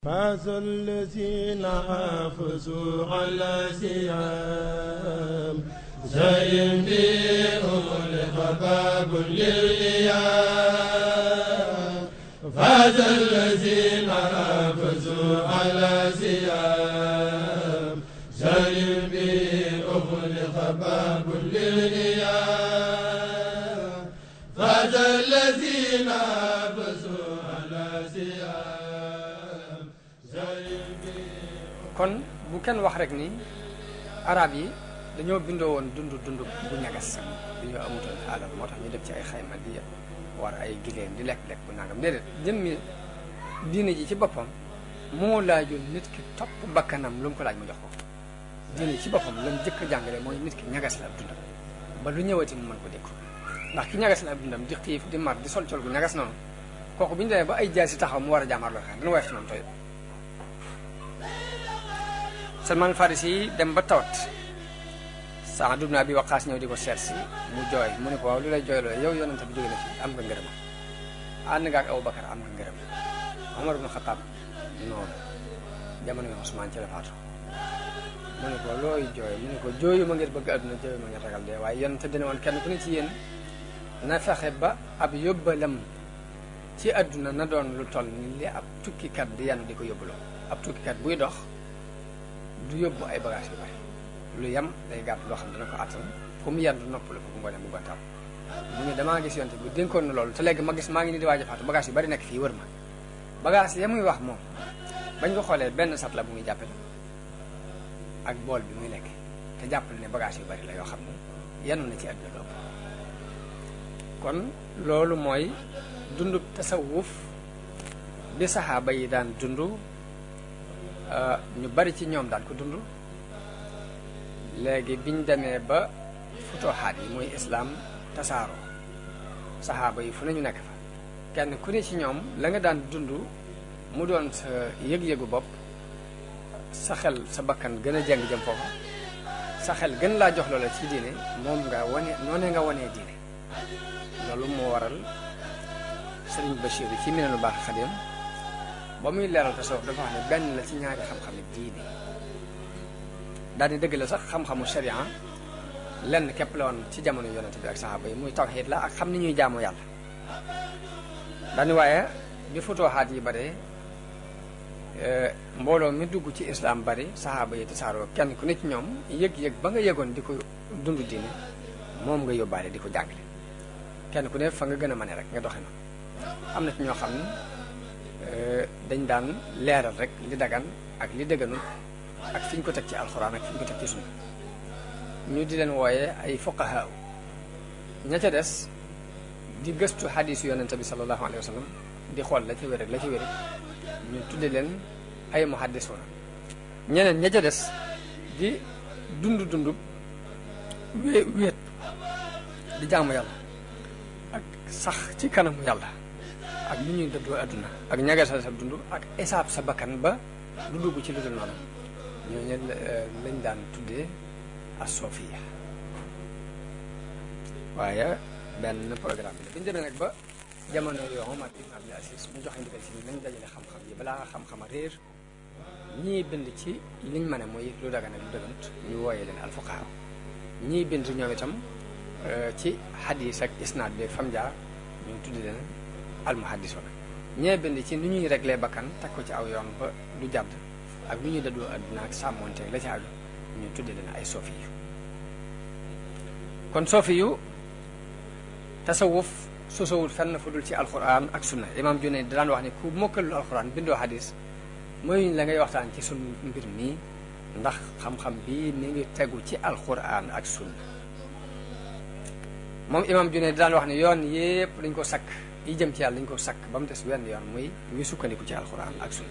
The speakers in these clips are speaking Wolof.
فاز الذين حافظوا على سيام زين بهم لخباب للإيام فاز الذين حافظوا على سيام زين بهم لخباب للإيام فاز الذين حافظوا على سيام زين kon bu kenn wax rek ni arab yi dañoo bindoo woon dund dund bu ñagas dañoo amutoon alal moo tax ñu def ci ay xayma di war ay giléem di lekk-lekk bu nangam déedéet jëmmi diine ji ci boppam moo laajoon nit ki topp bakkanam lu mu ko laaj mu jox ko diine ji ci boppam la mu jëkk a jàngale mooy nit ki ñagas la ab dundam ba lu ñëwati mu mën ko dékku ndax ki ñagas la ab dundam di xiif di mar di sol col gu ñagas noonu kooku bu ñu demee ba ay jaay si taxaw mu war a jàmmaar loo xam dana woyof ci moom tooy Salman Farisi yi dem ba tawat Saad ibn Abi Waqaas ñëw di ko seet si mu jooy mu ne ko waaw lu lay jooyloo yow yonente bi jóge na fi am nga ngërëm ànd nga ak Abubakar am nga ngërëm Omar ibn Xataab noonu jamono yi Usmaan ci la faatu mu ne ko looy jooy mu ne ko jooyu ma ngir bëgg àdduna jooyu ma ngir ragal dee waaye yonente dina woon kenn ku ne ci yéen na fexe ba ab yóbbalam ci àdduna na doon lu toll ni li ab tukkikat di yanu di ko yóbbuloo ab tukkikat buy dox du yóbbu ay bagage yu bari lu yem day gàtt loo xam dana ko attan fu mu yendu noppalu ko bu ngoonee mu gontaam mu ne damaa gis yonte bi dénkoon na loolu te léegi ma gis maa ngi ni di waaj a faatu bagage yu bari nekk fii wër ma bagage ya muy wax moom bañ ko xoolee benn sat la bu muy jàppe ak bool bi muy lekk te jàppale ne bagage yu bari la yoo xam ne yenu na ci àdduna loolu kon loolu mooy dund tasawuf bi saxaaba yi daan dund ñu bari ci ñoom daan ko dund léegi biñ demee ba futuxaat yi muy islaam tasaaroo saxaaba yi fu nañu nekk fa kenn ku ne ci ñoom la nga daan dund mu doon sa yëg-yëgu bopp sa xel sa bakkan gën a jeng jëm foofa sa xel gën laa jox loola ci diine moom nga wane noonee nga wanee diine loolu moo waral sëriñ Bachir ci Minanul Baaxil Xadim ba muy leeral tasawuf dafa wax ne benn la ci ñaari xam-xami diine daal di dëgg la sax xam-xamu sharia lenn képp la woon ci jamono yonente bi ak saxaaba yi muy tawxiid la ak xam ni ñuy jaamu yàlla daani waaye bi futuxaat yi bare mbooloo mi dugg ci islam bari saxaaba yi tasaaroo kenn ku ne ci ñoom yëg-yëg ba nga yëgoon di ko dund diine moom nga yóbbaale di ko jàngale kenn ku ne fa nga gën a mane rek nga doxe noonu am na ci ñoo xam ne dañ daan leeral rek li dagan ak li dëgganul ak fi ñu ko teg ci alxuraan ak fi ñu ko teg ci sunna ñu di leen wooye ay fuqaha ña ca des di gëstu xadiisu yonente bi sallallahu alayhi wa sallam di xool la ci wér ak la ci wér ñu tudde leen ay muhaddisuuna ñeneen ña ca des di dund dund wé wéet di jaamu yàlla ak sax ci kanamu yàlla ak lu ñuy dëddoo àdduna ak ñagasal sa dund ak esaab sa bakkan ba du dugg ci lu dul noonu ñooñu lañ daan tuddee as-sofiya waaye benn programme bi la bi ñu demee nag ba jamono yoo Omar ibn Abdul Aziz mu joxe ndigal ci nañ dajale xam-xam yi balaa xam-xam a réer ñii bind ci liñ mën a muy lu dagan ak lu dëgant ñu wooyee leen alfuqaha ñii bind ñoom itam ci xadis ak isnaad bi fam jaar ñu tuddi leen almuhaddisuna ñee bind ci nu ñuy réglé bakkan teg ko ci aw yoon ba du jàdd ak lu ñuy dëddoo àdduna ak sàmmonte la ci aju ñu tuddi leen ay sofi yu kon sofi yu tasawuf sosowul fenn fu dul ci alquran ak sunna imam Junayd daan wax ne ku mokkalul alquran bindoo xadis mooy la ngay waxtaan ci sun mbir mii ndax xam-xam bi mi ngi tegu ci alquran ak sunna moom imam Junayd daan wax ne yoon yépp dañ ko sakk yi jëm ci yàlla dañ ko sakk ba mu des wenn yoon muy ñu sukkandiku ci alquran ak sunna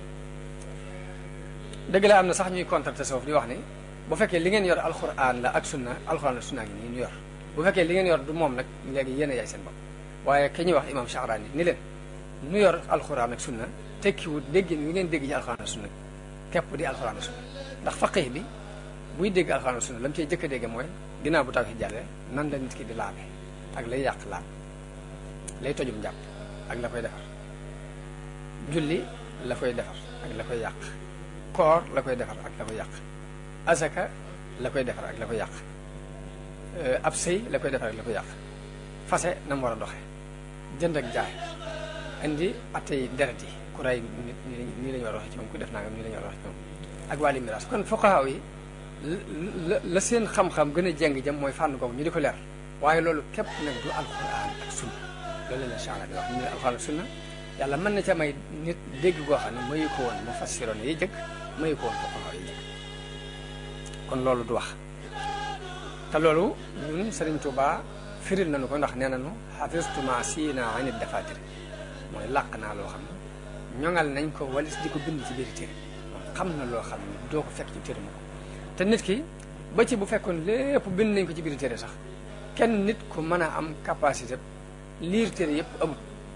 dëgg la am na sax ñuy contre tasawuf di wax ni bu fekkee li ngeen yor alquran la ak sunna alquran la sunna ngi nii ñu yor bu fekkee li ngeen yor du moom nag léegi yéen a yaay seen bopp waaye ke ñuy wax imam Sha'rani ni leen nu yor alquran ak sunna tekkiwut déggin wi ngeen dégg ci alquran ak sunna képp di alquran ak sunna ndax faqih bi buy dégg alquran ak sunna la mu cey jëkk a dégg mooy ginnaaw bu tawhid jàllee nan la nit ki di laabe ak lay yàq laab lay tojum njàpp ak la koy defar julli la koy defar ak la koy yàq koor la koy defar ak la koy yàq asaka la koy defar ak la koy yàq ab sëy la koy defar ak la koy yàq fase na mu war a doxe jënd ak jaay indi attey deret yi ku rey nit nii la ñu war a doxe ci moom ku def nangam nii la ñu war a doxe ci moom ak wàlli miraas kon fuqahaa yi la la seen xam-xam gën a jeng jëm mooy fànn googu ñu di ko leer waaye loolu képp nag du alquran ak sunna loolu la chaala di wax ñu ne alquran ak sunna yàlla mën na ca may nit dégg goo xam ne mayu ko woon mu fassiroon yi jëkk mayu ko woon fuqahaa yi jëkk kon loolu du wax te loolu ñun Sëriñ Tuubaa firil nañu ko ndax nee nañu xafistuma siina anit dafatir mooy làq naa loo xam ne ñoŋal nañ ko walis di ko bind ci biir téere xam na loo xam ne doo ko fekk ci téere ma ko te nit ki ba ci bu fekkoon lépp bind nañ ko ci biir téere sax kenn nit ku mën a am capacité liir téere yëpp amut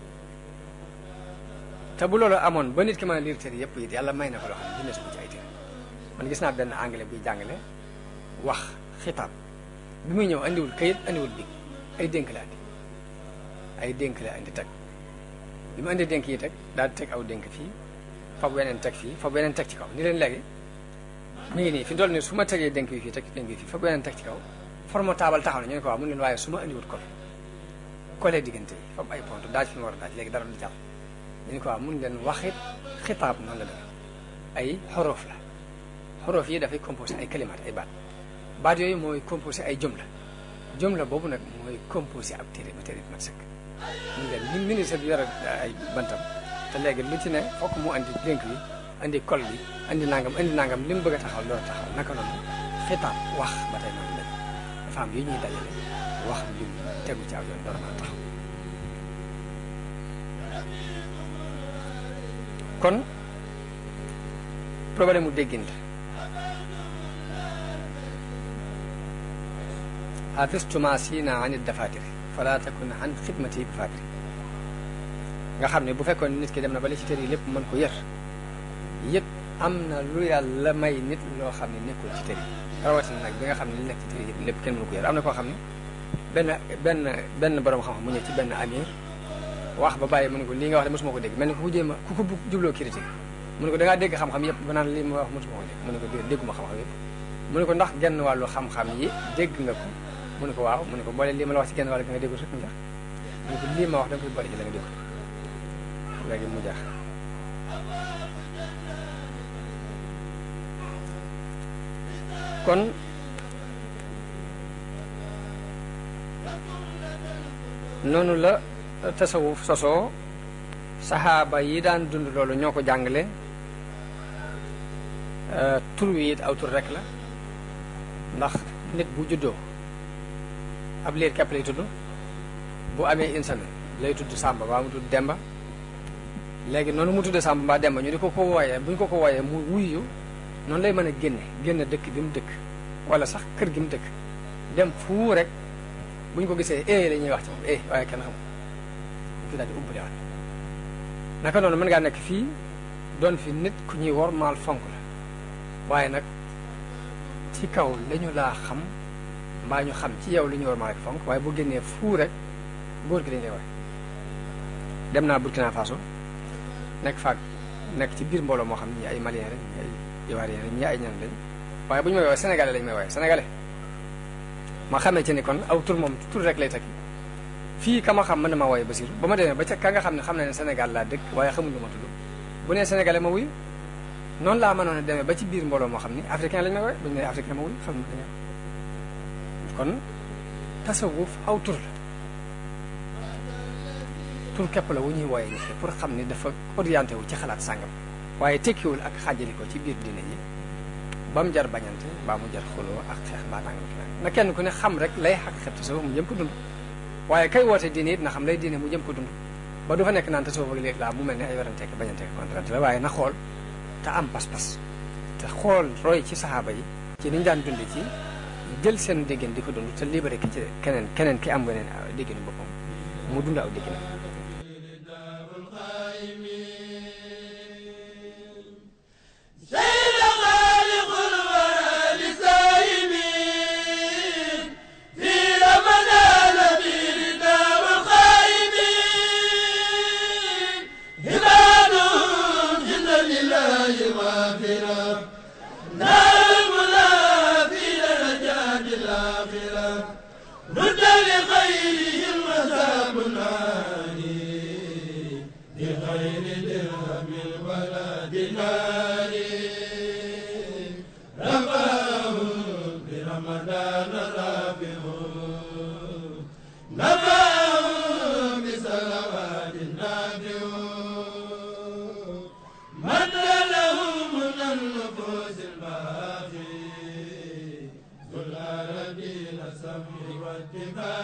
te bu loolu amoon ba nit ki mën a liir téere yëpp it yàlla may na ko loo xam ne bind ko ci ay téere man gis naa benn anglais buy jàngale wax xitaab bi muy ñëw andiwul kayit andiwul bi ay dénk la andi ay dénk la andi teg bi mu andi dénk yi teg daal di teg aw dénk fii fab weneen teg fii fab weneen teg ci kaw ni leen léegi mi ngi nii fi dool ni su ma tegee dénk yi fii teg dénk yi fii fab weneen teg ci kaw forme taabal taxaw na ñu ne ko waaw mu ne leen waaye su ma andiwut kol kolee diggante yi fab ay pont daaj fi mu war a daaj léegi dara du jàll ñu ne ko waaw mun leen waxit xitaab noonu la def ay xorof la xorof yi dafay composé ay kalimaat ay baat baat yooyu mooy composé ay jumla jumla boobu nag mooy composé ab téere ba téere bi mat sëkk mun leen ni ministre bi yore ay bantam te léegi lu ci ne fokk mu andi dénk bi andi kol bi andi nangam andi nangam li mu bëgg a taxaw loolu taxaw naka noonu xitaab wax ba tey noonu lañ dafa am yu ñuy dajale wax ju tegu ci aw yoon door a mën a taxaw kon problème mu déggin la xafistuma sina anit dafatir fala takun an xidmati bi fatir nga xam ne bu fekkoon nit ki dem na ba li ci téere yi lépp mën ko yër yët am na lu yàlla may nit loo xam ne nekkul ci téere yi rawatina nag bi nga xam ne li nekk ci téere yi lépp kenn mënu ko yër am na koo xam ne benn benn benn borom xam-xam mu ñëw ci benn amir wax ba bàyyi mu ne ko lii nga wax de mosuma ko dégg mel ni ku ko jéem a ku ko jubloo critique mu ne ko da ngaa dégg xam-xam yëpp ba naan lii ma wax mosuma ko dégg mu ne ko dégguma xam-xam yëpp mu ne ko ndax genn wàllu xam-xam yi dégg nga ko mu ne ko waaw mu ne ko boole lii ma la wax ci genn wàll gi nga déggul rek mu jax mu ne ko lii ma wax da nga koy boole ci la nga déggul léegi mu jax kon noonu la tasawuf sosoo saxaaba yi daan dund loolu ñoo ko jàngale tur wi it aw tur rek la ndax nit bu juddoo ab liir képp lay tudd bu amee insane lay tudd Samba mbaa mu tudd Demba léegi noonu mu tudd Samba mbaa Demba ñu di ko ko wooyee bu ñu ko ko wooyee mu wuyu noonu lay mën a génne génne dëkk bi mu dëkk wala sax kër gi mu dëkk dem fu rek bu ñu ko gisee eh la ñuy wax ci moom eh waaye kenn xamul fi daal di ubbale waat naka noonu mën ngaa nekk fii doon fi nit ku ñuy wor maal fonk la waaye nag ci kaw lañu laa xam mbaa ñu xam ci yow li ñu war maal ak fonk waaye bu génnee fuu rek góor gi dañ lay wax dem naa Burkina Faso nekk faak nekk ci biir mbooloo moo xam ne ñi ay malien lañ ñi ay ivoirien lañ ñi ay ñan lañ waaye bu ñu may woowee sénégalais lañ may woowee sénégalais ma xamee ci ni kon aw tur moom tur rek lay tekki fii ka ma xam mën na ma wooye Basiru ba ma demee ba ca ka nga xam ne xam na ne Sénégal laa dëkk waaye xamul lu ma tudd bu nee sénégalais ma wuyu noonu laa mënoon a demee ba ci biir mbooloo moo xam ni africain lañ may wooye bu ñu nee africain ma wuyu xam na kon tasawuf aw tur la tur képp la wu ñuy wooye nit pour xam ni dafa orienté wu ci xalaat sàngam waaye tekkiwul ak xaajali ko ci biir diine yi ba mu jar bañante mbaa mu jar xuloo ak xeex mbaa nangam na kenn ku ne xam rek lay xaq xet tasawuf mu jëm ko dund waaye kay woote diine it na xam lay diine mu jëm ko dund ba du fa nekk naan tasawuf ak léegi laa mu mel ne ay waranteek bañanteek kontrante la waaye na xool te am pas-pas te xool roy ci saxaaba yi ci niñ daan dund ci jël seen déggin di ko dund te libéré ki ci keneen keneen ki am weneen dégginu boppam mu dund aw déggin لله مغفرة نار في درجات الآخرة رد لخيرهم عذاب النار بغير درهم ولا دينار رفعه برمضان رافع نفعه بصلوات نافع من له من النفوس الباقي ذو الأرضين السمع والاتباع